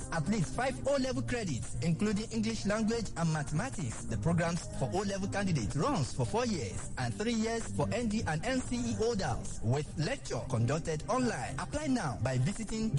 at least five O-level credits, including English language and mathematics. The programs for O-level candidates runs for four years and three years for ND and NCE holders with lecture conducted online. Apply now by visiting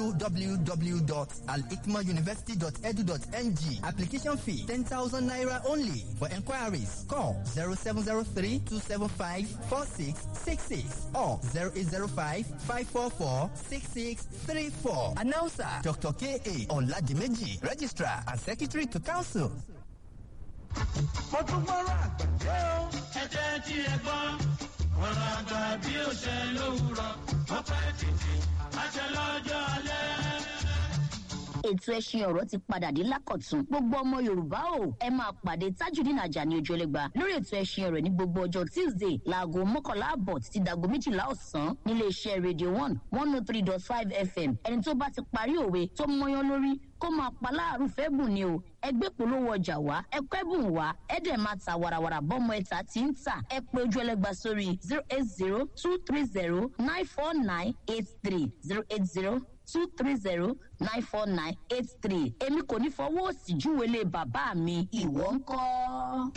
www.alikmauniversity.edu.ng. Application fee 10,000 naira only. For enquiries, call 0703 275 4666 or 0805 544 6634. Announcer Dr. K.A. Oladimeji, Registrar and Secretary to Council. mo tún gbọ́rọ̀ àgbàdo. ẹ jẹ́ tí ẹ gbọ́ ọ̀rọ̀ àgbà bí ó ṣe lówùrọ̀ ó pẹ́ títí àṣẹ lọ́jọ́ alẹ́ ètò ẹṣin ọ̀rọ̀ ti padà dé lákọ̀tún gbogbo ọmọ yorùbá o ẹ máa pàdé tajudeen ajani ojúlẹ̀gba lórí ètò ẹṣin ọ̀rọ̀ ní gbogbo ọjọ́ tuesday láago mọ́kànlá àbọ̀ títí dago méjìlá ọ̀sán nílé iṣẹ́ radio one one oh three dot five fm ẹni tó bá ti parí òwe tó mọyán lórí kó máa pa láàrú fẹ́ bùn ni o ẹgbẹ́ polówó ọjà wá ẹkọ́ ẹ̀bùn wá ẹ̀dẹ̀ máa ta warawara bọ́mọ ẹ̀ta tí ń tà ẹ pé ojú ẹlẹ́gba sórí zero eight zero two three zero nine four nine eight three zero eight zero two three zero nine four nine eight three èmi kò ní fọwọ́ òsì júwèlé bàbá mi ìwọ ń kọ́.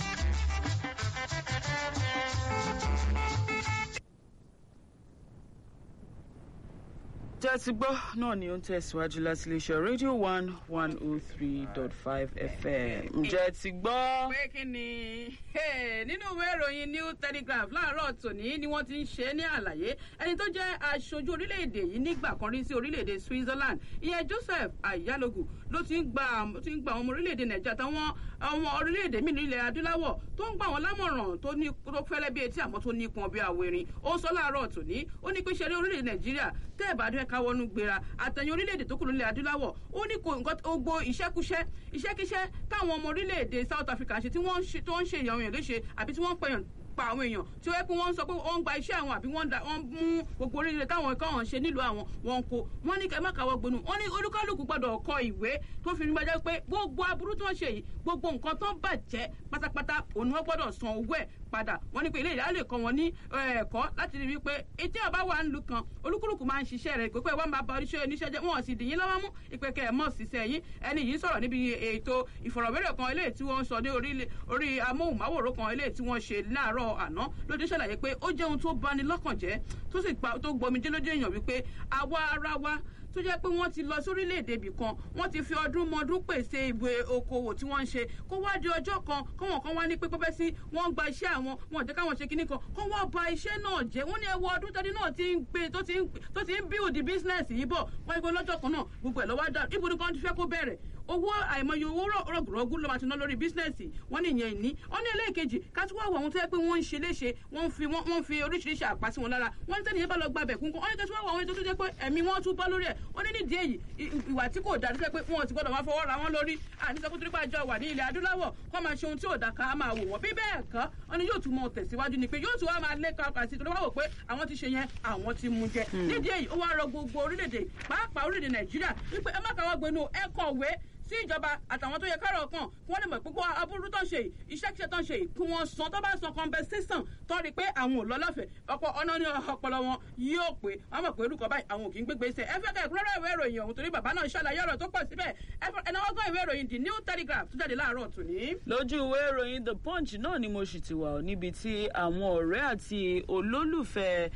tẹ́ ti gbọ́ náà ni ó ń tẹ̀síwájú láti iléeṣẹ́ rédíò one one oh three dot five fm ǹjẹ́ ti gbọ́. pé kí ni nínú ìwé ìròyìn new telegraph láàárọ̀ tòní ni wọ́n ti ń ṣe é ní àlàyé ẹni tó jẹ́ aṣojú orílẹ̀-èdè yìí nígbà kan rí sí orílẹ̀-èdè switzerland ìyẹn joseph ayalogu ló ti ń gba ti ń gba àwọn ọmọ orílẹ̀-èdè nàìjíríà táwọn ọmọ orílẹ̀-èdè mí nílẹ̀ adúláwọ̀ tó ń gbà wọ́n lámọ̀ràn tó ní tó fẹ́lẹ́ bí etí àmọ́ tó ní pọn bí àwẹ̀rìn ó ń sọ láàárọ̀ tòní ó ní pé ṣe eré orílẹ̀-èdè nàìjíríà tẹ́ ẹ̀ bá dún ẹ̀ka wọnú gbéra àtẹ̀yìn orílẹ̀-èdè tó kù nílẹ̀ adúláwọ̀ ó ní kò nǹkan gbogbo iṣẹ́kúṣẹ́ iṣẹ́kíṣẹ́ táwọn ọmọ orílẹ̀-èdè south africa ṣe tí wọ́n ń ṣe ìyàwó yẹn léṣe àbí tí wọ́n ń pẹ̀yàn pa àwọn èèyàn tí ó yẹ pé wọ́n ń sọ pé wọ́n ń gba iṣẹ́ àwọn àbí wọ́n mú gbogbo oríire táwọn ẹ̀kọ́ wọn ṣe nílùú àwọn wọn kó wọ́n ní kẹ́ má káwọ́ gbónú wọ́n ní olúkálùkù gbọ́dọ̀ kọ ìwé tó fi gbàjẹ́ pé gbogbo aburú tó ń ṣe yìí gbogbo nǹkan tó ń bàjẹ́ pátápátá òun wọ́n gbọ́dọ̀ san owó ẹ̀ padà wọ́n ní pé ilé ìyá lè kọ́ wọn ní ẹ̀kọ́ láti rí wípé etí ọba wà ń lu kan olúkúlùkù máa ń ṣiṣẹ́ rẹ̀ pé pé wọ́n máa ba oníṣẹ́ oníṣẹ́ jẹ́ wọ́n sì dì yín lọ́wọ́ mú ìpè kẹ́ ẹ̀ mọ̀ síṣẹ́ yín ẹni yìí sọ̀rọ̀ níbi ètò ìfọ̀rọ̀wérọ̀ kan eléyìí tí wọ́n ń sọ ní orí amóhùnmáwòrán kan eléyìí tí wọ́n ṣe láàárọ̀ àná lóde ṣàlàyé pé ó jẹ́ ohun tó bani lọ́kàn jẹ́ tó sì tó gbomijé lójú èèyàn wípé àwa ara wa tó jẹ́ pé wọ́n ti lọ sórílẹ̀-èdè ibì kan wọ́n ti fi ọdún mọ́dún pèsè ìwé okòwò tí wọ́n ń ṣe kó wá di ọjọ́ kan kọ́wọ́n kan wá ní pé pẹ́pẹ́ sí wọ́n ń gba iṣẹ́ àwọn wọn ò jẹ́ káwọn ṣe kinní kan kó wá ba iṣẹ́ náà jẹ́ wọ́n ní ẹwọ́ ọdún tẹ́lẹ̀ náà ti ń gbé tó ti ń build business yìí bọ̀ wọ́n gbé lọ́jọ́ kan náà gbogbo ẹ̀ lọ́wọ́ dá ibùdó kan ti fẹ́ kó bẹ̀rẹ̀ owó àìmọye owó rọgùrọgù ló máa ti ná lórí bísínẹ́sì wọ́n ní ìyẹn ìní wọ́n ní ẹlẹ́ẹ̀kejì kátúwọ́ àwọn ohun tó yẹ pé wọ́n ń ṣe léṣe wọ́n fi wọ́n fi oríṣiríṣi àpá sí wọn lára wọ́n ní tẹ́lẹ̀ yẹn bá lọ gba abẹ̀ kúnkún wọ́n ní kátúwọ́ àwọn ètò tó jẹ́ pé ẹ̀mí wọn tún bọ́ lórí ẹ̀ wọ́n ní nídìí èyí ìwà tí kò dáa tó jẹ́ pé wọ́n ti gbọ́dọ̀ máa fọwọ́ ra wọn lórí àníṣekú torípa àjọ wà ní ilẹ̀ adúláwọ̀ kọ́ máa ṣe ohun tí ò dáa ká máa wò wọ́n bí bẹ́ẹ̀ kọ́ wọ́n ní yóò tún mọ tẹ̀síwájú ni pé yóò tún wá máa lé kọ́kọ́ sí torí wọ́n wò pé àwọn ti ṣe yẹn àwọn ti mú jẹ nídìí èyí ó wá rọ gbogbo orílẹ̀-èdè pàápàá orílẹ̀-èdè nàìjíríà wípé ẹ má káwọ́ gbénu ẹ kọ̀wé sí ìjọba àtàwọn tó yẹ kárọ̀ kan kí wọ́n lè mọ̀ púpọ̀ aburú tó ń ṣe iṣẹ́ kíṣẹ́ tó ń ṣe kí wọ́n san tó bá san compensation tó rí i pé àwọn ò lọ lọ́fẹ̀ẹ́ ọ̀pọ̀ ọ̀nà ní ọpọlọ wọn yóò pé wọ́n mọ̀ pé orúkọ báyìí àwọn ò kì í gbégbé iṣẹ́ ẹ fẹ́ kẹ́ ẹ̀kúnrẹ́rẹ́ ìwé ìròyìn ọ̀hún torí bàbá náà ṣàlàyé ọ̀rọ̀ tó pọ̀ síbẹ̀ ẹ̀nà ọgbọ́n ìwé ìròyìn the new telegraph tó jáde láàárọ̀ tòní. lójú ìwé ìròyìn the punch náà ni mo sì ti wà níbi tí àwọn ọ̀rẹ́ àti olólùfẹ́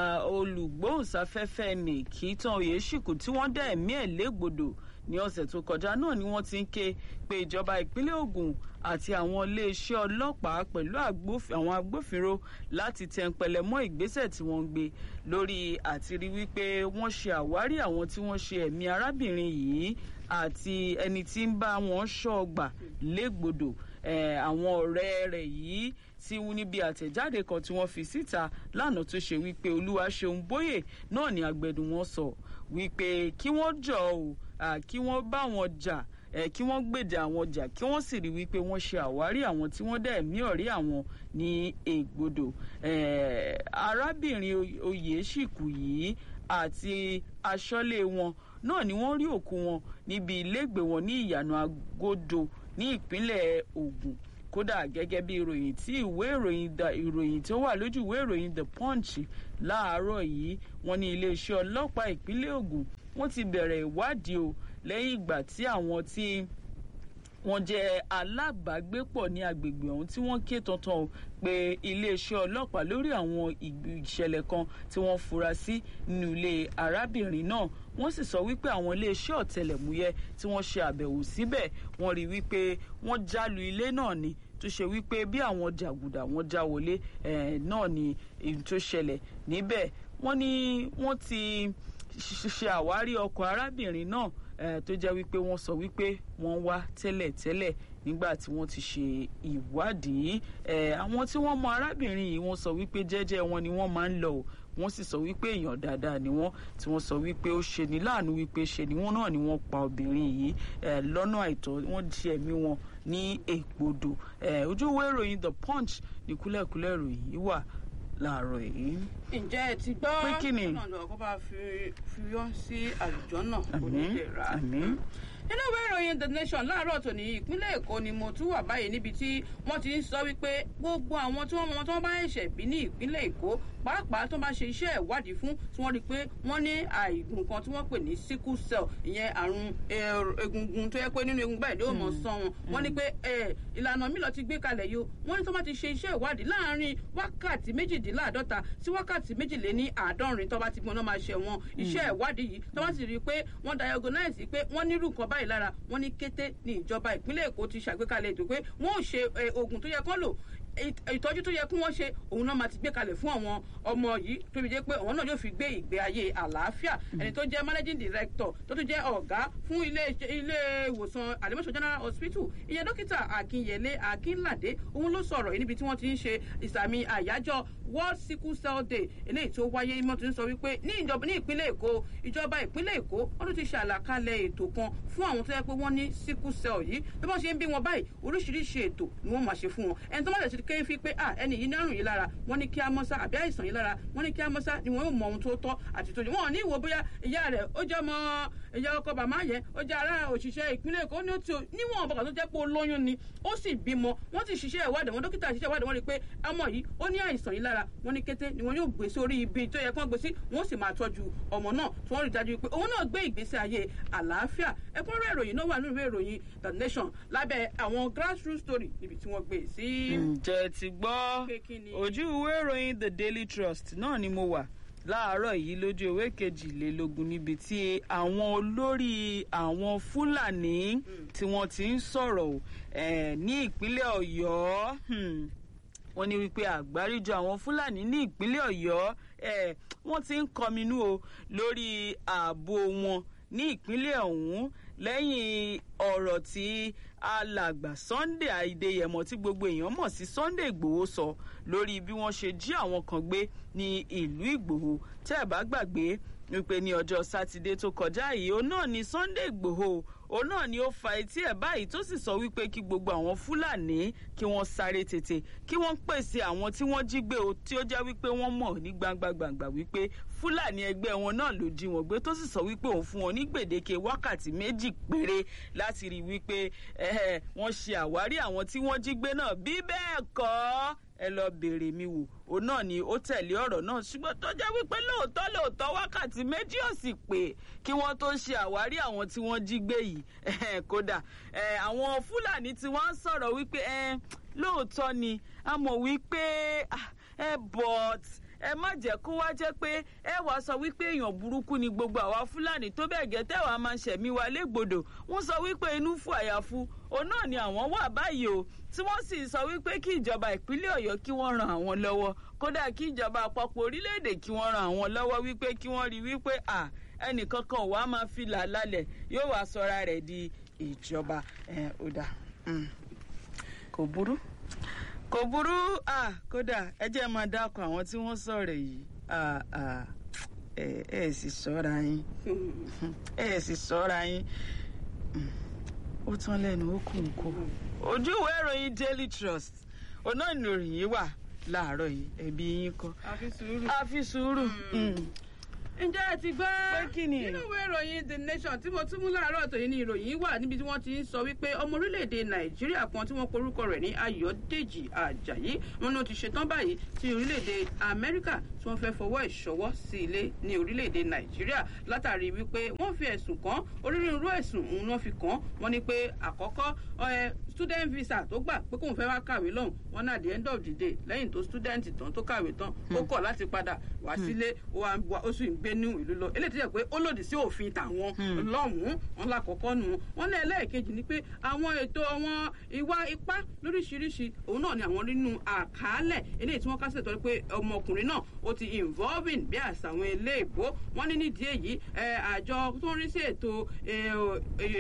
olùgbóhùnsáfẹ́fẹ́ nìkítàn oyèṣìkù tí wọ́n dá ẹ̀mí ẹ̀ légbodò ní ọ̀sẹ̀ tó kọjá náà ni wọ́n ti ń ké pé ìjọba ìpínlẹ̀ ogun àti àwọn iléeṣẹ́ ọlọ́pàá pẹ̀lú àwọn agbófinró láti tẹnpẹlẹ mọ́ ìgbésẹ̀ tí wọ́n ń gbé lórí àti rí wípé wọ́n ṣe àwárí àwọn tí wọ́n ṣe ẹ̀mí arábìnrin yìí àti ẹni tí ń bá wọn ṣọ́ ọgbà légbodò àwọn ọ̀rẹ́ rẹ̀ yìí tí níbi àtẹ̀jáde kan tí wọ́n fi síta lánàá tó ṣe wípé olúwa ṣeun bóyè náà ni agbẹ̀dùn wọn sọ wípé kí wọ́n jọ ò kí wọ́n bá wọn jà kí wọ́n gbèdè àwọn jà kí wọ́n sì rí wípé wọ́n ṣe àwárí àwọn tí wọ́n dẹ̀ mí ọ̀rí àwọn ní ègbodò arábìnrin oyèṣìkù yìí àti aṣọ́lé wọn náà ni wọ́n rí òkú wọn níbi ilégbèé wọn ní ìyànà agodo ní ìpínlẹ̀ ogun kódà gẹ́gẹ́ bí ìròyìn tí ìwé ìròyìn ìròyìn tó wà lójú ìwé ìròyìn the punch láàárọ̀ yìí wọ́n ní iléeṣẹ́ ọlọ́pàá ìpínlẹ̀ ogun wọ́n ti bẹ̀rẹ̀ ìwádìí o lẹ́yìn ìgbà tí àwọn tí wọ́n jẹ́ alábàágbépọ̀ ní agbègbè ọ̀hún tí wọ́n ké tantan o pé iléeṣẹ́ ọlọ́pàá lórí àwọn ìṣẹ̀lẹ̀ kan tí wọ́n fura sí nínú ilé arábìnrin náà wọ́n sì sọ wípé àwọn iléeṣẹ́ ọ̀tẹlẹ̀múyẹ́ tí wọ́n ṣe àbẹ̀wò síbẹ̀ wọ́n rí wípé wọ́n jálu ilé náà ni tó ṣe wípé bí àwọn jàgùdà wọn já wọlé náà ni èyí tó ṣẹlẹ̀ níbẹ̀ wọ́n ní wọ́n ti ṣe àwárí ọkọ̀ arábìnrin náà tó jẹ́ wípé wọ́n sọ wípé wọ́n wá tẹ́lẹ̀tẹ́lẹ̀ nígbà tí wọ́n ti ṣe ìwádìí àwọn tí wọ́n mọ arábìnrin yìí wọ́n sọ wípé jẹ́jẹ́ wọn ni wọ́n máa ń lọ o wọ́n sì sọ wípé èèyàn dáadáa ni wọ́n tí wọ́n sọ wípé ó ṣe ní láàánú wípé ṣe ni wọ́n náà ni wọ́n pa obìnrin yìí lọ́nà àìtọ́ wọ́n di ẹ̀mí wọn ní ègbodò ojú ìwé ìròyìn the punch ní kúlẹ̀kúlẹ̀ ìròyìn yìí wà láàárọ̀ yìí. ǹjẹ́ ẹ ti gbọ́ Pé kí ni? ọ̀nà ọ̀kọ́ bá fi fi yọ sí àlùjọ náà kò ní àmín lè rà á. àmín nínú ìwé ìròyìn the nation láàárọ̀ tòní ìpínlẹ̀ èkó ni mo tún wà báyìí níbi tí wọ́n ti ń sọ wípé gbogbo àwọn tí wọ́n mọ tí wọ́n bá ẹ̀ṣẹ̀ bí ní ìpínlẹ̀ èkó pàápàá tó bá ṣe iṣẹ́ ìwádìí fún tí wọ́n rí i pé wọ́n ní àìgùn kan tí wọ́n pè ní sickle cell ìyẹn àrùn eh, egungun tó yẹ pé nínú egungun báyìí ló mọ̀ sán wọn wọ́n ní pé eh, ìlànà mi lọ ti gbé kalẹ̀ yìí o wọ́n ní tó bá ti ṣe iṣẹ́ ìwádìí láàárín wákàtí méjìdínláàdọ́ta sí wákàtí méjìléní àádọ́rin tó bá ti gbọ́n náà máa ṣe wọn iṣẹ́ ìwádìí yìí tó bá sì rí i pé wọ́n diagnose pé wọ́n nírú nǹkan báyìí lára wọ́n ní kété ní ìjọba ìpínlẹ̀ èkó ti ṣàgbékalẹ̀ ètò pé wọ́n ò ṣe eh, oògùn tó yẹ kán lò ìt- ìtọ́jú tó yẹ kí wọ́n ṣe òun náà máa ti gbé kalẹ̀ fún àwọn ọmọ yìí tó fi jẹ́ pé àwọn náà yóò fi gbé ìgbé ayé àlàáfíà ẹni tó jẹ́ managing director tó tún jẹ́ ọ̀gá fún ilé ilé ìwòsàn alimọ̀ṣọ́ general hospital ìyẹn dókítà akínyẹlé akínládé òun ló sọ̀rọ̀ yìí níbi tí wọ́n ti ń ṣe ìsàmì àyájọ́ world sickle cell day eléyìí tó wáyé mọ́ tó ń sọ wípé ní ìjọba ní ìpínlẹ̀ èkó ìjọba ìpínlẹ̀ èkó wọ́n tún ti ṣe àlàkalẹ̀ ètò kan fún àwọn tó yẹ pé wọ́n ní sickle cell yìí bí wọ́n ṣe ń bí wọn báyìí oríṣiríṣi ètò ni wọ́n máa ṣe fún wọn ẹni tó má tẹ̀sí kéé fi pé à ẹni yìí nárùn yìí lára wọ́n ní kí á mọ́sá àbí àìsàn yìí lára wọ́n ní kí á mọ́sá ni wọ́n yóò mọ ohun tó tọ́ àti tó yẹ wọ́n ò ní ìwò bóyá ìyá rẹ̀ ó jẹ́ ọmọ ìyá ọkọ bàmá yẹn ó jẹ́ ará òṣìṣẹ́ ìpínlẹ̀ èkó ní ó ti níwọ̀n bàbá tó jẹ́ pé ó lóyún ni ó sì bímọ wọ́n ti ṣiṣẹ́ ìwádìí wọn dókítà ṣiṣẹ́ ìwádìí wọn rí i pé ọmọ yìí ó ní àìsàn yìí lára wọ́n ní kété ni wọ́n yóò gbé sórí ibi tó yẹ kán gbé sí wọ́n sì máa tọ́jú ọmọ náà tí wọ́n rí i dájú pé òun náà gbé ìgbésí ayé àlàáfíà ẹ̀kúnrẹ́rẹ́ ìròyìn náà wà nínú ìwé ìròyìn the nation lábẹ́ àwọn grassroots story níbi tí wọ́n gbé e sí. ǹjẹ́ ti gbọ́ Pé kí ni? ojú ìwé ìròyìn the daily trust náà ni mo wà láàárọ̀ yìí lójú ìwé kejìlélógún níbi tí àwọn olórí àwọn fúlàní tí wọ́n ti ń sọ̀rọ̀ o, eh, ní ìpínlẹ̀ ọ̀yọ́ hmm, wọ́n ní wípé àgbáríjọ àwọn fúlàní ní ìpínlẹ̀ ọ̀yọ́ eh, wọ́n ti ń kọminú o lórí ààbò wọn ní ìpínlẹ̀ ọ̀hún lẹ́yìn ọ̀rọ̀ tí alàgbà sunday àìdèyẹmọ tí gbogbo èèyàn mọ̀ sí sunday ìgbòho sọ lórí bí wọ́n ṣe jí àwọn kan gbé ní ìlú ìgbòho tẹ́ ẹ̀ bá gbàgbé wípé ní ọjọ́ sátidé tó kọjá yìí òun náà ni sunday ìgbòho òun náà ni ó fa etí ẹ̀ báyìí tó sì sọ wípé kí gbogbo àwọn fúlàní kí wọ́n sáré tètè kí wọ́n pèsè àwọn tí wọ́n jí gbé o tí ó jẹ́ wípé wọ́n mọ̀ ní gbangba gbangba wípé fúlàní ẹgbẹ́ wọn náà ló jí wọn gbé tó sì sọ wípé òun fún wọn ní gbèdéke wákàtí méjì péré láti rí wípé eh, wọ́n ṣe àwárí àwọn tí wọ́n jí gbé náà bí bẹ́ẹ̀ kọ́ ẹ lọ bèrè mi wò òun náà ni ó tẹ̀lé ọ̀rọ̀ náà ṣùgbọ́n tó jẹ́ wípé lóòótọ́ lóòótọ́ wákàtí méjì ò sì pé kí wọ́n tó ṣe àwárí àwọn tí wọ́n jí gbé yìí Eh, kódà eh, àwọn fúlàní tí wọ́n ń sọ̀rọ̀ wípé eh, lóòótọ́ ni a mọ̀ wípé ah, eh, but ẹ má jẹ́ kó wá jẹ́ pé ẹ wàá sọ wípé èèyàn burúkú ni gbogbo àwa fúlàní tó bẹ́ẹ̀ gẹ́ tẹ́wàá máa ń ṣẹ̀mí wa légbodò wọ́n sọ wípé inú fún àyàfu òun náà ni àwọn wà báyìí o tí wọ́n sì sọ wípé kí ìjọba ìpínlẹ̀ ọ̀yọ́ kí wọ́n ran àwọn lọ́wọ́ kódà kí ìjọba àpapọ̀ orílẹ̀-èdè kí wọ́n ran àwọn lọ́wọ́ wípé kí wọ́n rí wípé à ẹnìkan kan wàá máa fi là lálẹ̀ yóò wá sọra rẹ̀ di ìjọba ẹ̀ ó dà Mm. kò burú kò burú ah kódà ẹ jẹ́ máa dákọ̀ àwọn tí wọ́n sọ̀rọ̀ yìí ah ah ẹ ẹ sì sọ́ra yín ẹ sì sọ́ra yín Mm. ó tán lẹ́nu ó kù ń kó ojú ìwé ìròyìn daily trust ọ̀nà ìròyìn yìí wà láàárọ̀ yìí ẹ̀bí yín kọ́ àfi sùúrù. a fi sùúrù. Mm. ǹjẹ́ ẹ ti gbọ́ Pé kí ni? nínú ìwé ìròyìn the nation tí mo tún mú láàárọ̀ tòyìn ní ìròyìn wà níbi tí wọ́n ti ń sọ wípé ọmọ orílẹ̀-èdè nàìjíríà kan tí wọ́n porúkọ rẹ̀ ní ayọ̀dèjì ajayi wọn ló ti ṣetán báyìí tí orílẹ̀-èdè amẹ́ríkà tí wọ́n fẹ́ fọwọ́ ìṣọwọ́ sí ilé ní orílẹ̀-èdè nàìjíríà látàrí wípé wọ́n fi ẹ̀sùn kàn onírúurú ẹ̀sùn òun náà fi kàn wọ́n ní pé àkọ́kọ́ ẹ, student visa tó gbà pé kóun fẹ́ wá kàwé lọ́hùn wọn náà at the end of the day lẹ́yìn tó student tán tó kàwé tán ó kọ̀ láti padà wá sílé ó wá wá- ó sì ń gbé ní ìlú lọ eléyìí tó yẹ pé ó lòdì sí òfin tàwọn lọ́hùn-ún wọn lákọ̀ọ́kọ́ nù wọn ní ẹlẹ́ẹ̀kejì ni pé àwọn ètò àwọn ìwà ipá lóríṣiríṣi òun náà ni àwọn nínú àkàálẹ̀ eléyìí tí wọ́n kásẹ̀ tọ́ pé ọmọkùnrin náà ó ti involving bí àṣà àwọn ilé ìbò wọn ní nídìí èyí ẹ, àjọ tó ń rí sí ètò ẹ, ò-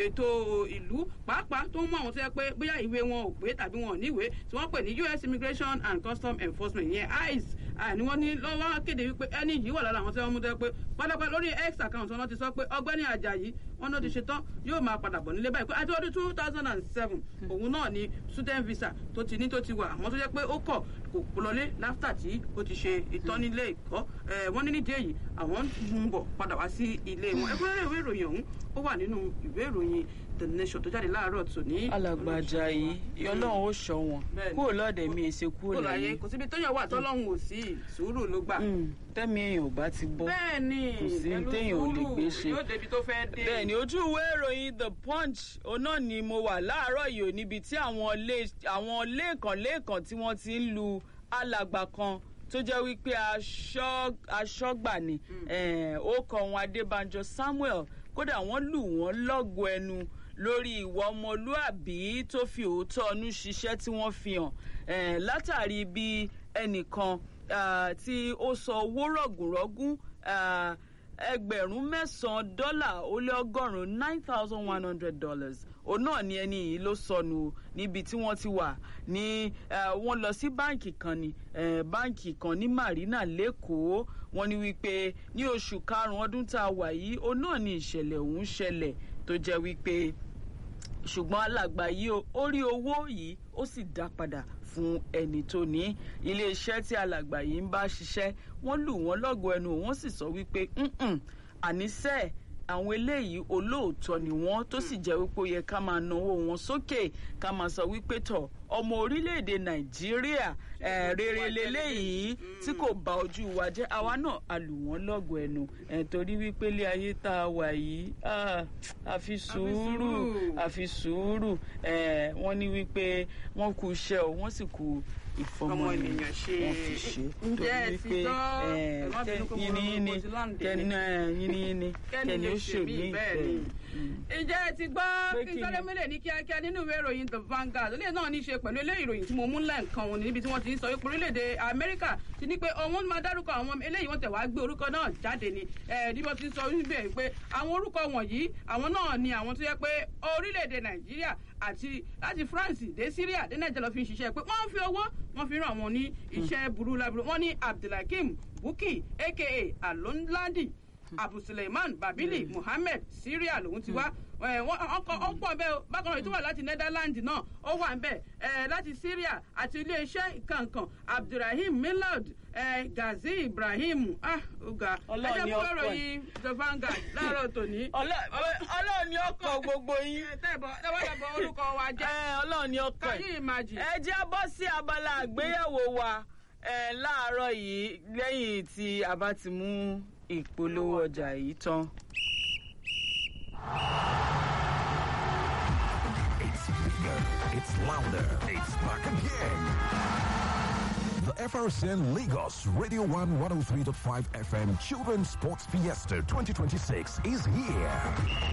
ètò ìlú pàápàá tó ń mú àwọn tó yẹ pé bóyá ìwé wọn ò pé tàbí wọn ò níwèé tí wọ́n pè ní us immigration and custom enforcement ìyẹn ice àní wọ́n ní lọ́wọ́ kéde wípé ẹni yìí wà lára àwọn tí wọ́n mú tẹ́ pé pátápátá lórí x account wọn ti sọ pé ọgbẹ́ni ajayi wọn náà ti ṣe tán yóò máa padà bọ̀ nílé báyìí pé àti ọdún two thousand and seven òun náà ni student visa tó ti ní tó ti wà àmọ́ tó jẹ́ pé ó kọ̀ kò lọlé láfítà tí ó ti ṣe ìtọ́nilé ìkọ́ ẹ̀ wọ́n ní nídìí èyí àwọn ń bọ̀ padà wá sí ilé wọn ẹgbẹ́rẹ́ ìwé ìròyìn ọ̀hún ó wà nínú ìwé ìròyìn the nation tó jáde láàárọ̀ tòní. alàgbàjà yìí ọlọ́run ó ṣọ wọn Bẹ́ẹ̀ni. kúrò lọ́ọ̀dẹ̀ mi èsè kúrò kó láyé láyé kò síbi téèyàn wà tọ́lọ́hún ò sí sùúrù ló gbà. Mm, tẹ́mi èèyàn ò bá ti bọ́ bẹ́ẹ̀ni kò sí pẹ̀lú téèyàn ò lè sùúrù gbé ṣe. yóò débi tó fẹ́ dé. bẹ́ẹ̀ni ojú ìwé ìròyìn the punch òun náà ni mo wà láàárọ̀ yìí ò níbi tí àwọn lé àwọn lẹ́ẹ̀kan lẹ́ẹ̀kan tí wọ́n ti ń lu alàgbà kan tó jẹ́ wípé aṣọ́ aṣọ́gbà ni eh, ó kọ wọn adébánjọ samuel kódà wọ́n lù wọ́n lọ́gọ ẹnu lórí ìwà ọmọlúàbí tó fi òótọ́ ọnú ṣiṣẹ́ tí wọ́n fi hàn eh, látàrí bí ẹnìkan ah, tí ó sọ owó rọ̀gùnrọ̀gùn ah, ẹgbẹ̀rún mẹ́sàn-án dọ́là ó lé ọgọ́rùn-ún nine thousand one hundred dollars òun náà ni ẹni yìí ló sọnù o níbi tí wọ́n ti wà ní eh, wọ́n lọ sí báǹkì kan ní eh, báǹkì kan ní marina lẹ́kọ̀ọ́ wọ́n ní wípé ní oṣù karùn-ún ọdún tá a wà yìí òun náà ni ìṣẹ̀lẹ̀ ọ̀hún ṣẹlẹ̀ tó jẹ́ wípé ṣùgbọ́n alàgbà yìí o ó rí owó yìí ó sì dá padà fún ẹni tó ní iléeṣẹ́ tí alàgbà yìí ń bá ṣiṣẹ́ wọ́n lù wọ́n lọ́gọ̀ ẹnu wọ́n sì sọ wípé "Mm-mm, àníṣe àwọn eléyìí olóòótọ́ ni wọ́n tó sì jẹ́ wípé ó yẹ ká máa náwó wọn sókè ká máa sọ wípé tọ̀ ọmọ orílẹ̀-èdè nàìjíríà eh, rere leléyìí tí kò bá ojú wa jẹ́ àwa náà a lù wọ́n lọ́gọ̀ ẹnu eh, torí wípé ilé ayé tá a wà yìí ah, àfi sùúrù sùúrù. àfi sùúrù eh, wọ́n ní wípé wọ́n kú iṣẹ́ o wọ́n sì kú ìfọmọ Ọmọ ènìyàn ènìyàn ṣe. wọ́n fi ṣe Ǹjẹ́ ẹ ti gbọ́? eh, Ẹ má bínú pé mo yìnyín rọ- yìnyín mo ti láǹdè kẹ́ni ni. yìnyín yìnyín kẹ́ni lè ṣe mí bẹ́ẹ̀ ni. ǹjẹ́ ẹ ti gbọ́ Pé kí kí ni? sáré mílẹ̀ ní kíákíá nínú ìwé ìròyìn the vanguard ilé náà ní í ṣe pẹ̀lú ilé ìròyìn tí mo mú lẹ́ǹkan òní níbi tí wọ́n ti ń sọ wípé orílẹ̀-èdè amẹ́ríkà ti ní pé òun máa dárúkọ àwọn eléyìí wọ́n tẹ̀ wá gbé orúkọ náà jáde ni ẹ̀ ní wọ́n ti ń sọ wípé pé àwọn orúkọ wọ̀nyí àwọn náà ni àwọn tó yẹ pé orílẹ̀-èdè nàìjíríà àti láti france dé syria dé nàìjíríà lọ fi ń ṣiṣẹ́ pé wọ́n fi owó wọ́n fi ràn wọ́n ní iṣẹ́ burú láburú wọ́n ní abdulhakeem bukki aka alonladi abu suleiman babili muhammed syria lòun ti wá ẹ, wọ́n- ọkọ̀ ọ̀pọ̀ bẹ́ẹ̀ o bákan náà èyí tó wà láti netherlands náà ó wà bẹ́ẹ̀ ẹ, láti syria àti iléeṣẹ́ kankan abdulrahim milad ẹ, gazi ibrahim ah oga Ọlọ́run ni fún ọkọ̀ ẹ̀. ìròyìn the vanguard láàárọ̀ tòní. ọlọ́run ni ọkọ̀ gbogbo yín tẹ́ẹ̀bọ̀ tẹ́wọ́dàbọ̀ orúkọ wa jẹ́ Eh, ọlọ́run ni ọkọ̀ can ẹ̀ you imagine. ẹ jẹ́ bọ́ sí abala àgbéyẹ̀wò wa eh, láàárọ̀ yìí lẹ́yìn tí a bá ti mú ìpolówó ọjà yìí tán. It's bigger, it's louder, it's back again. The FRCN Lagos Radio 1 103.5 FM Children's Sports Fiesta 2026 is here.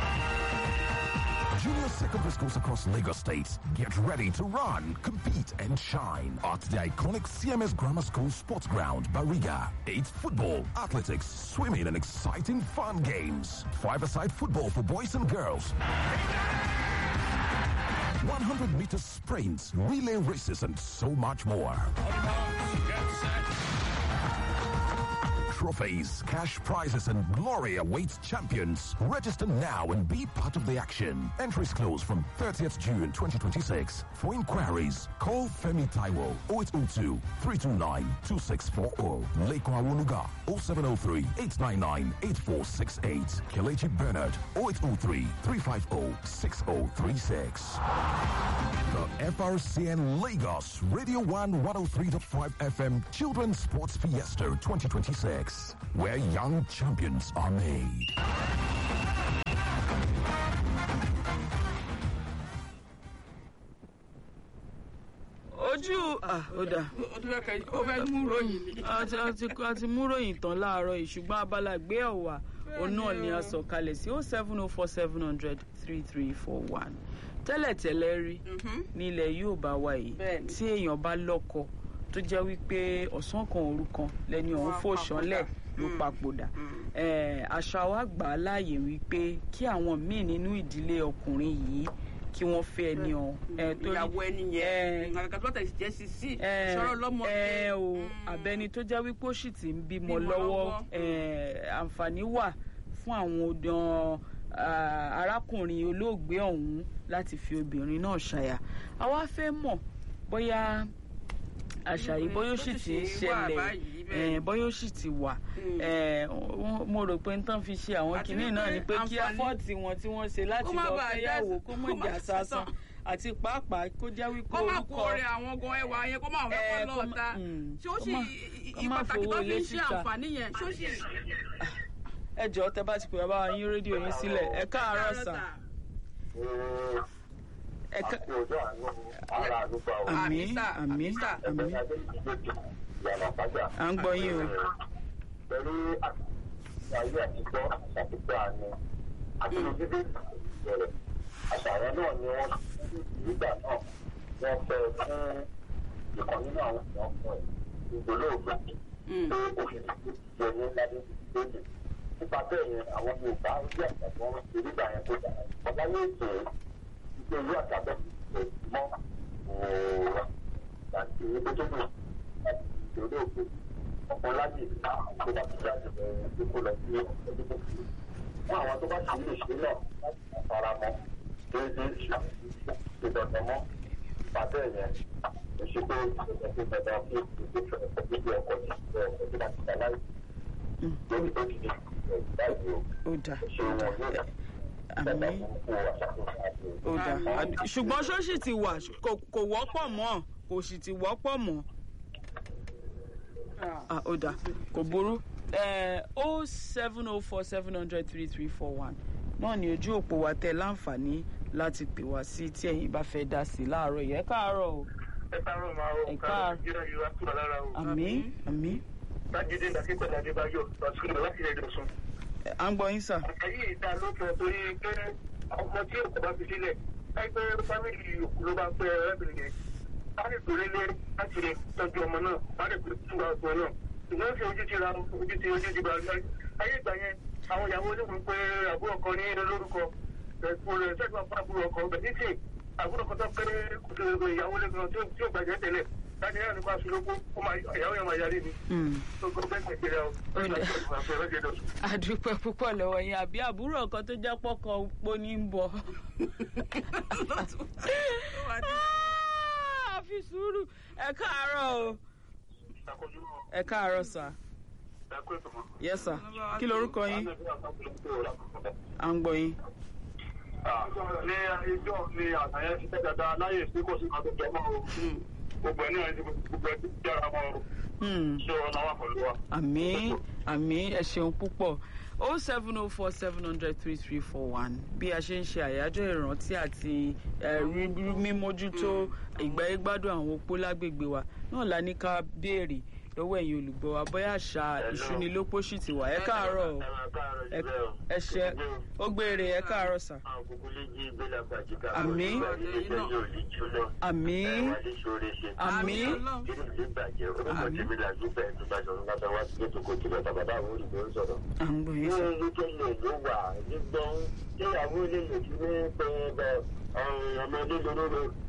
Junior secondary schools across Lagos State get ready to run, compete, and shine at the iconic CMS Grammar School Sports Ground, Bariga. It's football, athletics, swimming, and exciting fun games. Five-a-side football for boys and girls. 100 meter sprints, relay races, and so much more. trophies, cash prizes, and glory awaits champions. Register now and be part of the action. Entries close from 30th June 2026. For inquiries, call Femi Taiwo 0802 329 2640. Leko Awoluga 0703 899 8468. Kelechi Bernard 0803 350 6036. The FRCN Lagos Radio 1 103.5 FM Children's Sports Fiesta 2026, where young champions are made. ojú ah, ó dà ó tún fẹ́ kẹ́ ó fẹ́ mú ròyìn ni. a ti a ti a ti mú ròyìn tán láàárọ̀ yìí ṣùgbọ́n abala gbé ọ̀wà òun náà ni a sọ kalẹ̀ sí oh seven oh four seven hundred three three four one tẹ́lẹ̀tẹ́lẹ̀ rí nílẹ̀ yóò bá wa yìí Bẹ́ẹ̀ni. tí èèyàn bá lọ́kọ tó jẹ́ wípé ọ̀sán kan òru kan lẹ́ni ọ̀hún Wọ́n fò ṣánlẹ̀ ló papòdà. papòdà Eh, àṣà wa gbà á láàyè wípé kí àwọn míì nínú ìdílé ọkùnrin yìí kí wọ́n fẹ́ ẹni ọ̀hún Eh, torí- ìyàwó ẹni Eh, yẹn nǹkan kan tó tẹ̀ sí jẹ́ sí sí ẹ sọ̀rọ̀ lọ́mọ ẹ o abẹni tó jẹ́ wípé ó sì ti ń bímọ Bímọ lọ́wọ́ lọ́wọ́. ẹ, àǹfààní wà fún àwọn ọdàn arákùnrin olóògbé ọ̀hún láti fi obìnrin náà ṣàyà àwa fẹ́ mọ̀ bóyá àṣà yìí bóyá ó sì ti ń Bó ti ṣe wà ṣẹlẹ̀ báyìí, bẹ́ẹ̀ ẹ, bóyá ó sì ti wà ẹ, wọ́n- mo rò pé n tán fi ṣe àwọn Àti kinní náà wípé ni pé kí àǹfààní- afọ́ọ̀tì wọn tí wọ́n ṣe láti Kó má lọ bàa fẹ́yàwó já- kó kó mọ̀ má jà sásán sásán. àti pàápàá kó jẹ́ wípé kó má kó orúkọ rẹ àwọn gan ẹwà yẹn kó má fẹ́ Eh, kọ́ kó má- lọ́ọ̀ta mm, ṣé ó kó sì má- i- kó i- má pàtàkì fowó tó fi ilé ń ṣe síta. àǹfààní yẹn ṣé ó sì. ẹ jọ̀ọ́ tẹ bá ti pè bá wa yín rédíò yín sílẹ̀ ẹ káàárọ̀ sà ẹ ká àti ọjọ́ àánú ara àdúgbò àwọn àmì Àmì sà, àmì àmì sà. àmì ẹgbẹ́ adéjìdéjì ìyànà àpájà. à ń gbọ́ yín o pẹ̀lú ayé àtijọ́ àṣàtìgbà àánú àtìlójúdé ìbẹ̀rẹ̀ àṣàyàn náà ni wọ́n nígbà náà wọ́n fẹ́ fún ìkan nínú àwọn èèyàn fún ẹ̀ ìgbòlóògbé pé òfin ìjọ ní ládé lóde nípa bẹ́ẹ̀ yẹn àwọn yorùbá ojú àgbà tí wọ́n ṣe nígbà yẹn tó dára ọ̀gá yóò ṣe ìgbé ìlú àtàbẹ̀ mọ́ òòrùn àti ìgbé tó dùn láti ìgbòlóògbé ọ̀pọ̀ láyè tó bá ti jáde bẹ̀rẹ̀ tó kó lọ sí ọdún tó kù. Fún àwọn tó bá sì ń lè ṣe náà láti máa fara mọ́ déédéé ìdọ̀tọ̀ mọ́ ìpàdé yẹn kò ṣe pé ìdọ̀tọ̀ tó dandan fún ìdíje ọkọ̀ gbígbé ọkọ̀ tí ọkọ̀ tó bá ti dá láì lórí tó ti di ìdájọ́ ó dà ṣe wọn yóò dá àmì kó àṣàkóso àti ó dà Àd- ṣùgbọ́n ṣó sì ti wà kò- kò wọ́pọ̀ mọ́ kò sì ti wọ́pọ̀ mọ́ Ah, ó dà kò burú o seven o four seven hundred three three four one náà ni ojú òpó wa tẹ láǹfààní láti pè wá sí tí ẹ̀yin bá fẹ́ dá sí láàárọ̀ yẹ káàárọ̀ o ẹ káàárọ̀ máa Ẹ o káàárọ̀. káàárọ̀ nàìjíríà yóò wá kúrò lára o. àmì àmì májèlé ìdàkẹ́kọ̀ọ́ adébáyọ̀ lọ́sùn láti ilẹ̀ ìdọ̀sùn. Ẹ, à ń gbọ́ yín sà àyè ìta ló fẹ́ torí pé ọmọ tí òkú bá fi sílẹ̀ ẹgbẹ́ fámìlì òkú ló bá pẹ́ arábìnrin yẹn. a lè pèrè lé láti lè tọ́jú ọmọ náà a lè pèrè fún ọmọ náà. ṣùgbọ́n fi ojú ti ra ojú ti ojú ti ba ayé ìgbà yẹn àwọn ìyàwó oníwèé pé àbúrò kan ní lórúkọ ẹ̀kú rẹ̀ sẹ́gbà fún àbúrò ọkọ bẹ̀ ní sìn àbúrò kan tó péré kùtù ìyàwó lẹ́gbẹ̀rún tí ó gbàjẹ́ tẹ̀lẹ̀ láti yára nípa aṣọ́lógún ìyàwó yẹn máa yarí ni. Mm. tó gbọ́ bẹ́ẹ̀ nàìjíríà o. Ó dà. Ó dà. àdúpẹ́ púpọ̀ lọ́wọ́ yín àbí àbúrò kan tó jẹ́ pọ́kàn opó ní ń bọ̀. Ah, fi sùúrù ẹ káàárọ̀ o ẹ káàárọ̀ sà yes sà kí lorúkọ yín à ń gbọ́ yín. ní ẹjọ́ ní àtàyẹ ti tẹ́ dáadáa láyè sí kò sí kan tó jẹ mọ́ o. gbogbo ẹ̀ náà ti gbogbo ẹ̀ ti jára mọ́ o. Hmm. ṣé ọ̀nà wà pẹ̀lú wa. àmì àmì ẹ ṣeun púpọ̀ o seven o four seven hundred three three four one bí a ṣe ń ṣe àyájọ́ ìrántí àti eh, rí- rí- mímójútó ìgbáyégbádùn àwọn opó lágbègbè wa náà la ní ká béèrè lọ́wọ́ ẹ̀yin olùgbọ́ wa bóyá àṣà ìṣúnilópó sì ti wà ẹ káàárọ̀ o ẹ ẹ ṣe ó gbére ẹ káàárọ̀ sà Àmín. àmì àmì à ń gbọ́ yín sà.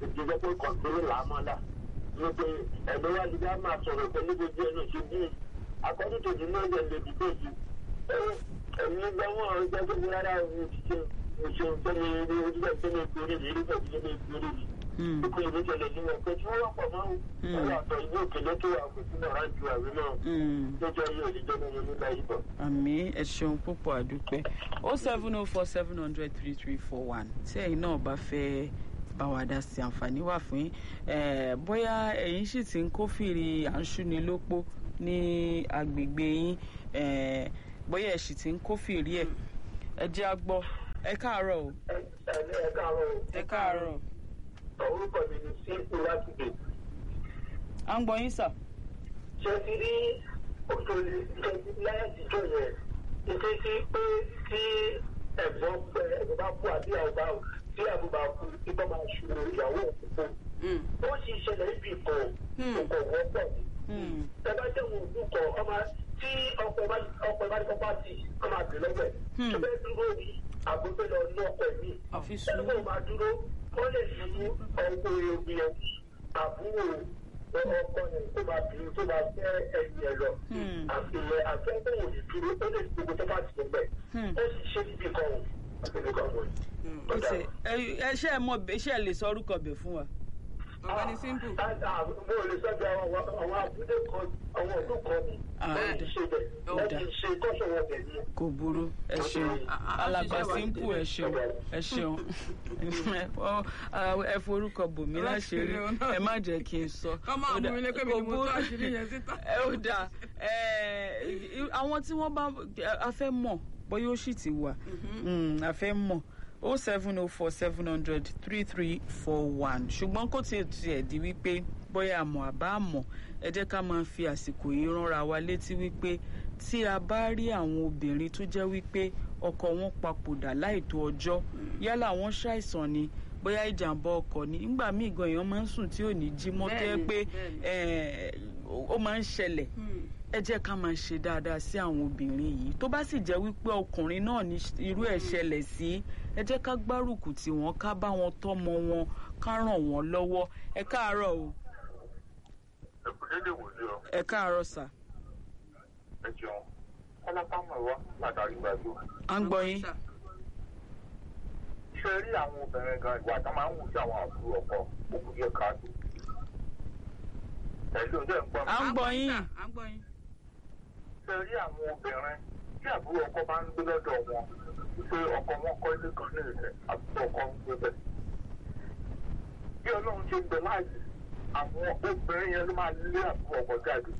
ẹgbẹ́ wa yìí á máa sọ̀rọ̀ pẹ̀lú gbogbo ẹnu ṣe bí according to the law dem dey debate ẹ̀yin gbọ́ wọn ọ̀rọ̀ jẹ́ pé rárá òun ti ṣe òṣèlú tẹ́lẹ̀ ní ojúbẹ̀ tẹ́lẹ̀ ìgbèrè ní ìlú pẹ̀lú tẹ́lẹ̀ ìgbèrè ní Hmm. ìpín ìlú tẹ́lẹ̀ ní wọn pé tí wọ́n wà pọ̀ mọ́ ọ̀rọ̀ àtọ̀ ìlú òkèlè tó wà kò sínú ọ̀rá ju àwé náà Hmm. lọ́jọ́ yìí òdìjọ́ ní wọn nígbà yìí bọ̀. àmì ẹ ṣeun púpọ̀ àdúpẹ́ o seven o four seven hundred three three four one tí ẹ̀yin náà bá fẹ́ bá wa dá sí àǹfààní wà fún yín Eh, bóyá ẹ̀yin sì ti ń kófìrí à ń ṣúni lópó ní agbègbè yín Eh, bóyá ẹ̀ sì ti ń kófìrí ẹ̀ ẹ jẹ́ á gbọ́ ẹ káàárọ̀ o ẹni ẹ káàárọ̀ ẹ káàárọ̀ orúkọ mi ni sípò láti dè à ń gbọ́ yín sà. ṣe ti rí òṣèlú ìṣẹ́jú láyé àtijọ́ yẹn ìṣe sí pé tí ẹ̀gbọ́n pẹ ẹ̀gbọ́n bá kú àbí àwòbá tí àbúbá kú tí bá máa ṣòro ìyàwó òkùnkùn ó sì ṣẹlẹ̀ níbi ìkọ̀ òkò wọ́pọ̀ ni Hmm. ẹ bá jẹ́ òun òkú kọ ọmọ tí ọkọ̀ bá ọkọ̀ bá ní kọ́ bá ti ọmọ àbẹ̀ lọ́wọ́ ẹ̀ tó bẹ́ẹ̀ dúró ní àgbẹ̀fẹ́ lọ ní ọkọ̀ ẹ̀mí àfi ẹni sùúrù. kò máa dúró ó lè fi ọkọ̀ òbí ẹ̀ àbúrò ọkọ̀ yẹn tó máa bí tó máa fẹ́ ẹ̀yìn ẹ̀ lọ Hmm. àfihàn àfẹ́fẹ́ òní dúró ó lè fi gbogbo tó bá ti gbẹ Hmm. ó sì ṣe níbi kan òun àti níbi kan òun. ó ṣe ẹ ẹ ṣe ẹ mọ ẹ ṣe ẹ lè sọ orúkọ bẹ̀ fún wa. ọ̀gbẹ́ni simple. mo lè sọ́jà àwọn àwọn abúlé kan àwọn ọdún kan ni Ah, lẹ́yìn ọ̀dà. ṣe bẹ̀ lẹ́yìn ṣe kọ́sọ̀ wọn bẹ̀ ni. kò burú ẹ ṣeun alàgbà simple ẹ ṣeun ẹ ṣeun Ọ, ah, ẹ forúkọ bòmí láṣìírí ẹ má jẹ́ kí n sọ. ọmọ Ó dà- àmúmi lé pé mi kò ni mo burú. tó àṣírí yẹn síta. ẹ ó dáa ẹ àwọn tí wọ́n bá a fẹ́ mọ̀ bóyá ó sì ti wà Mm, a fẹ́ mọ̀ o seven o four seven hundred three three four one ṣùgbọ́n kó tiẹ̀ tiẹ̀ di wípé bóyá àmọ̀ àbá àmọ̀ ẹ jẹ́ ká máa fi àsìkò yìí ránra wa létí wípé tí a bá rí àwọn obìnrin tó jẹ́ wípé ọkọ wọn papòdà láìtó ọjọ́ yálà wọ́n ṣàìsàn ni bóyá ìjàmbá ọkọ̀ ni nígbà míì gan èèyàn máa ń sùn tí ò ní jí mọ́ tó yẹ Bẹ́ẹ̀ni, pé bẹ́ẹ̀ni. eh, ó máa ń ṣẹlẹ̀ ẹ jẹ́ ká máa ṣe dáadáa sí àwọn obìnrin yìí tó bá sì jẹ́ wípé ọkùnrin náà ní irú ẹ̀ ṣẹlẹ̀ sí ẹ jẹ́ ká gbárùkù tì wọ́n ká bá wọn tọ́mọ wọn ká ràn wọ́n lọ́wọ́ ẹ káàárọ̀ o ẹ̀kúndé wò sí ọ ẹ káàárọ̀ sà ẹ jẹun kọ́lápámọ̀ wá látàrí gbàgbọ́. à ń gbọ́ yín ṣe rí àwọn obìnrin gan ìwà tó máa ń wù sí àwọn àbúrò ọkọ òkú yẹ káàdù. pẹ̀lú ọjọ́ ìgbọ́n à ń gbọ́ yín à ń gbọ́ yín. ṣe rí àwọn obìnrin tí àbúrò ọkọ bá ń gbé lọ́dọ̀ wọn pé ọkọ wọn kọ́ ilé kan ní ìrẹ̀ àbúrò ọkọ ń gbé bẹ̀. bí ọlọ́run ṣe ń gbẹ láàyè àwọn obìnrin yẹn ló máa lé àbúrò ọkọ jáde.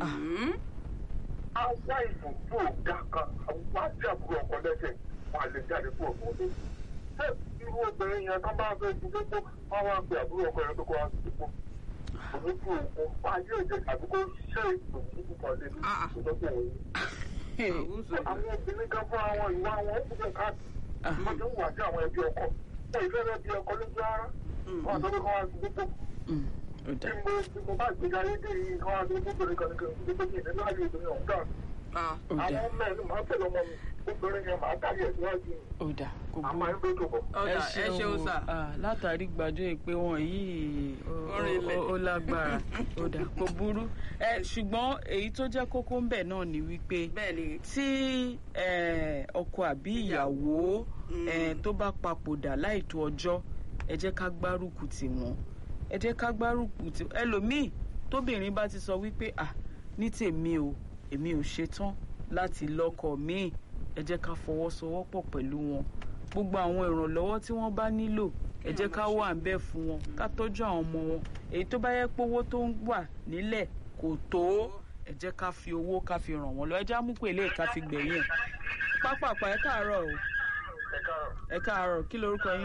àwa ìbùdó ọ̀gá kan àwọn àti àbúrò ọkọ lẹ́sẹ̀ wọn à lè jáde kúrò fún ọdún. ṣé irú obìnrin yẹn kan bá fẹ́ fi gbogbo wọn wá pe àbúrò ọkọ yẹn tó kọ́ wá sí gbogbo. òun kú òkun ayé òde àbí kó ṣe ìgbòho kan lé ní ìtọ́jú òun àwọn obìnrin kan fún àwọn ìwà wọn ó kúrò káàkiri wọn tó ń wà sí àwọn ẹbí ọkọ wọn ìfẹ́ rẹ bí ọkọ lójú ara wọn àtọ́jú kan wá sí gbogbo Mm, ó tí dáa mo tí mo bá gbé ayé dé yìí kan wá sí gbogbo nìkan nìkan gbogbo ní ìdílé ayé obìnrin ọ̀hún dà Ah, ó dáa àwọn mẹ́rin máa tẹ̀lé ọmọ mi obìnrin yẹn máa tàbí ẹ̀ síwájú ó dáa kò àmọ́ burú ẹ̀ ń gbé tó bọ̀. ọ̀dà ẹ ṣeun sà. Ah, látàrí gbàjọ ìpè wọn yìí ó- Orin ilẹ̀. ó- ó lágbára ó dà kò burú ẹ ṣùgbọ́n èyí tó jẹ́ kókó ń bẹ̀ náà ni wípé bẹ́ẹ̀ ni tí eh, ọkọ àbí ìyàwó eh, tó bá papòdà láìtó ọjọ́ ẹ jẹ́ ká gbárùkù tì wọ́n ẹ jẹ́ ká gbárùkù tì ẹlòmíì tóbìnrin bá ti sọ wípé à ní tèmi o èmi ò ṣetán láti lọ́kọ míì ẹ jẹ́ ká fọwọ́sowọ́pọ̀ pẹ̀lú wọn gbogbo àwọn ìrànlọ́wọ́ tí wọ́n bá nílò ẹ jẹ́ ká wà ń bẹ̀ fún wọn ká tọ́jú àwọn ọmọ wọn èyí tó bá yẹ pé owó tó ń wà nílẹ̀ kò tó ẹ jẹ́ ká fi owó ká fi ràn wọ́n lọ ẹ já mú pé eléyìí ká fi gbẹ̀yìn ẹ̀ pápápá ẹ káàárọ̀ o ẹ káàárọ̀ kí lorúkọ yín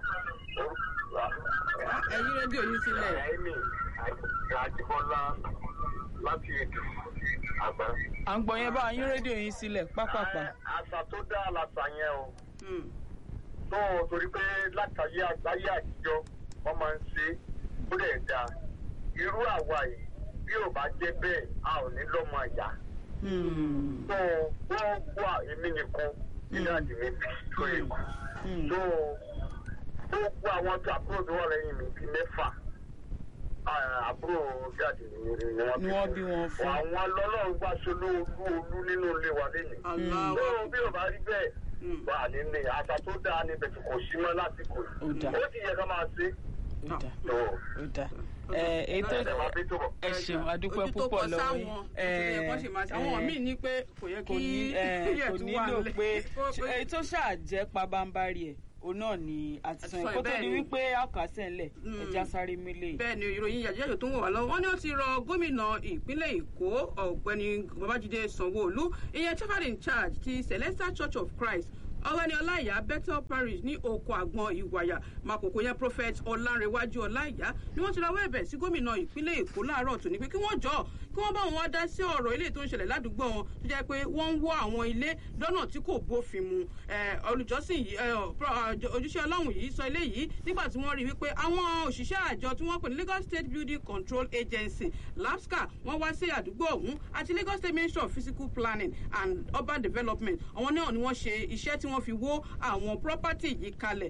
ẹ yí rédíò yín sílẹ̀. ẹ̀mí àjibọ́lá láti ètò àgbà. à ń gbọ́ yẹn bá yín rédíò yín sílẹ̀ pápápá àṣà tó dá làṣà yẹn o. Mm. tó o torí pé látàyé àgbáyé àtijọ́ wọ́n máa ń ṣe é ó lè da irú àwa yìí bí ò bá jẹ́ bẹ́ẹ̀ a ò ní lọ́mọ àyà Hmm, tó wọ́n wà èmi nìkan nínú àdìmí bí tó yẹ kù hmm, tó gbogbo àwọn tó àbúrò tó wà lẹ́yìn mi bíi mẹ́fà ah, àbúrò jáde ni wọ́n Ni wọ́n bí wọn fún. àwọn lọ́lọ́run gbà ṣolú olú olú nínú ilé wa lẹ́yìn. Allahu lóòrùn bí ò bá rí bẹ́ẹ̀ wà nílé àṣà tó dáa níbẹ̀ tí kò sí mọ́ lásìkò Ó yìí. dáa. ó ti yẹ ká máa ṣe. ó dà tó ó dà ẹ ètò ẹ̀ máa bí tó bọ̀. ẹ ṣeun adúpẹ́ ojú tó púpọ̀ kọ lọ́wọ́ sáwọn yín. nítorí ẹ̀kọ́ ṣe máa ṣe àwọn míì ní pé kò yẹ kò kí ní ẹ, yẹ̀ kò tún wà nílò nílẹ̀. pé Ó- ó- èyí tó ṣàjẹ́ pabambarì ẹ̀ òun náà ni àtisàn Àtisàn ẹ̀ kó tó bẹ́ẹ̀ di ni. wípé àkàṣẹ́ ńlẹ̀ ẹja sáré mílẹ̀ bẹ́ẹ̀ ni ìròyìn yàjẹ́yò tó ń wọ̀ wá lọ́wọ́ wọ́n ní ó ti rọ gómìnà ìpínlẹ̀ èkó ọ̀gbẹ́ni babájídé sanwó-olú ìyẹn chairman in charge ti celestial church of christ ọ̀gbẹ́ni ọláìyá bethel parish ní oko àgbọn ìwàyà makoko yẹn prophet ọlárẹ̀wájú ọláìyá ni wọ́n ti rawọ́ ẹ̀bẹ̀ sí gómìnà ìpínlẹ̀ èkó láàárọ̀ tòní pé kí wọ́n jọ kí wọ́n bá wọn wá dá sí ọ̀rọ̀ ilé tó ń ṣẹlẹ̀ ládùúgbò wọn tó jẹ́ pé wọ́n ń wọ́ àwọn ilé lọ́nà tí kò bófin mu Eh, olùjọ́sìn yìí eh, pro- àjọ- ojúṣe ọlọ́run yìí sọ eléyìí nígbà tí wọ́n rí wípé àwọn òṣìṣẹ́ àjọ tí wọ́n pè ní lagos state building control agency lapsca wọ́n wá sí àdúgbò ọ̀hún àti lagos state ministry of physical planning and urban development àwọn náà ni wọ́n ṣe iṣẹ́ tí wọ́n fi wó àwọn property yìí kalẹ̀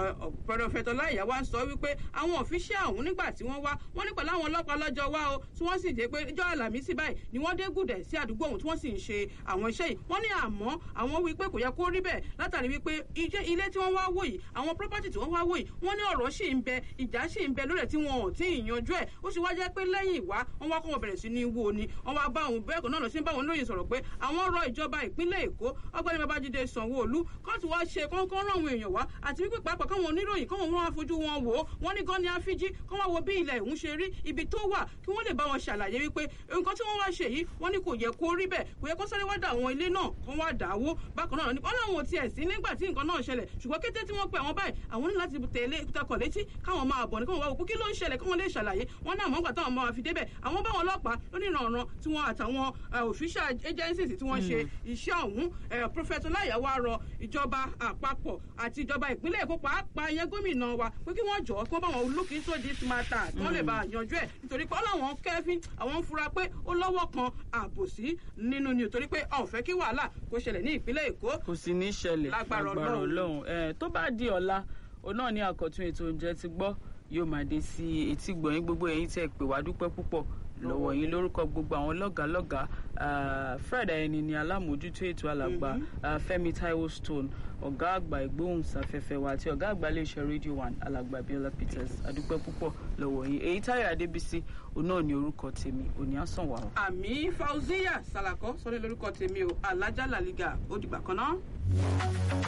pẹ̀lú ọláìyá wa ń sọ wípé àwọn òfìṣẹ́ ọ̀hún nígbà tí wọ́n wá wọ́n ní pẹ̀lú àwọn ọlọ́pàá lọ́jọ́ wá o tí wọ́n sì dé pé ìjọ àlàmísì báyìí ni wọ́n dé gùdẹ̀ sí àdúgbò ọ̀hún tí wọ́n sì ń ṣe àwọn iṣẹ́ yìí wọ́n ní àmọ́ àwọn wí pé kò yẹ kó rí bẹ́ẹ̀ látàrí wípé iṣẹ́ ilé tí wọ́n wá wò yìí àwọn property tí wọ́n wá wò yìí wọ́n ní ọ̀rọ̀ sì ń bẹ ìjà sì ń bẹ lórí ẹ̀ tí wọn ò tí ì yanjú ẹ̀ ó sì wá jẹ́ pé lẹ́yìn ìwá wọ́n wá kó wọn bẹ̀rẹ̀ sí ní wo ni wọ́n wá bá òun bẹ́ẹ̀ kan náà lọ sí bá òun lóyìn sọ̀rọ̀ pé àwọn rọ ìjọba ìpínlẹ̀ èkó ọgbẹ́ni babájídé sanwó-olú kóòtù wá ṣe kọ́ńkọ́ rán àwọn èèyàn wá àti wípé pàápàá káwọn oníròyìn káwọn wọn wá fojú wọn wò ó wọ́n ní gan ni àfíjí kọ́ wá wo bí ilẹ̀ ìhún ṣe rí ibi tó wà kí wọ́n lè bá wọn ṣàlàyé wípé nǹkan tí wọ́n wá ṣe yìí wọ́n ní kò yẹ kó rí bẹ́ẹ̀ kò yẹ kó sáré wá dà àwọn ilé náà kó wá dà á wó bákan náà ní ọlọ́run ò tiẹ̀ sí nígbà tí nǹkan náà ṣẹlẹ̀ ṣùgbọ́n kété tí wọ́n pe àwọn báyìí àwọn ní láti tẹ̀lé takọ̀ létí káwọn máa bọ̀ ní káwọn wá wò pé kí ló ń ṣẹlẹ̀ káwọn lè ṣàlàyé wọn náà mọ̀ọ́gbà táwọn máa fi débẹ̀ àwọn báwọn ọlọ́pàá lónìrànràn tí wọ́n àtàwọn official agencies tí wọ́n ṣe iṣẹ́ ọ̀hún prophet ọláyàwó arọ ìjọba àpapọ̀ àti ìjọba ìpínlẹ̀ èkó pàápàá yẹn gómìnà wa pé kí wọ́n jọ̀ọ́ kí wọ́n bá wọn look into this matter kí wọ́n lè bá yanjú ẹ̀ nítorí pé ọlọ́wọ́n kẹ́fín àwọn ń fura pé ó lọ́wọ́ kan àbòsí nínú ni nítorí pé ọ̀n fẹ́ kí wàhálà kó ṣẹlẹ̀ ní ìpínlẹ̀ èkó kò sì ní ṣẹlẹ̀ Lágbára lágbára Ọlọ́run. ọlọ́run ẹ tó bá di ọ̀la òun náà ní àkọ́tún ètò oúnjẹ ti gbọ́ yóò máa dé sí etí gbọ̀nyìn gbogbo ẹ̀yin tẹ́ ẹ pè wá dúpẹ́ púpọ̀ lọ́wọ́ yín lórúkọ gbogbo àwọn lọ́gàálọ́gàá ah, fred ayẹni ni alámòójútó ètò alàgbà ah, fẹ́mi taiwo stone ọ̀gá àgbà ìgbóhùnsáfẹ́fẹ́ wa àti ọ̀gá àgbà iléeṣẹ́ radio one alàgbà biola peters adúpẹ́ púpọ̀ lọ́wọ́ yín èyí táyọ̀ adébísí òun náà ní orúkọ tèmi òní àsàn wà ó. àmì fauziya salakọ sọlẹ lórúkọ tèmi o alájà làlígà ó dìgbà kan náà.